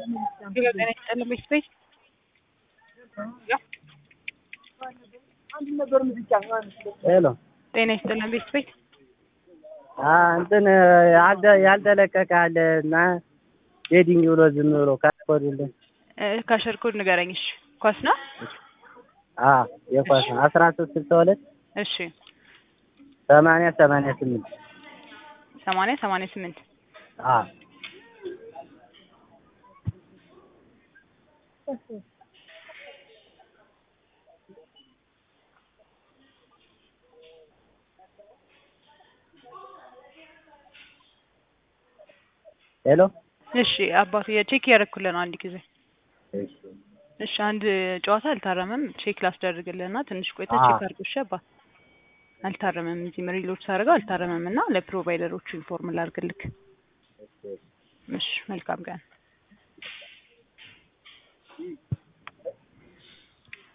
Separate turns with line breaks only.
ጤና ይስጥልን ቤተሰቤት
ሄሎ
ጤና ይስጥልን ቤተሰቤት
እንትን ያልደ- ያልተለቀቀ አለ እና ሄዲንግ ብሎ ዝም ብሎ ካስኮድልን
ካሸር ኮድ ንገረኝ። እሺ ኳስ ነው።
የኳስ ነው አስራ ሶስት ስልሳ ሁለት
እሺ
ሰማንያ ሰማንያ ስምንት
ሰማንያ ሰማንያ ስምንት
ሄሎ
እሺ አባቱ የቼክ እያደረኩልህ ነው። አንድ ጊዜ እሺ አንድ ጨዋታ አልታረመም። ቼክ ላስደርግልህ እና ትንሽ ቆይታ
አዎ።
ቼክ አድርጎ እሺ አባ አልታረመም። እዚህ ሪሎድ ሳደርገው አልታረመም እና ለፕሮቫይደሮቹ ኢንፎርም ላድርግልክ። እሺ መልካም ቀን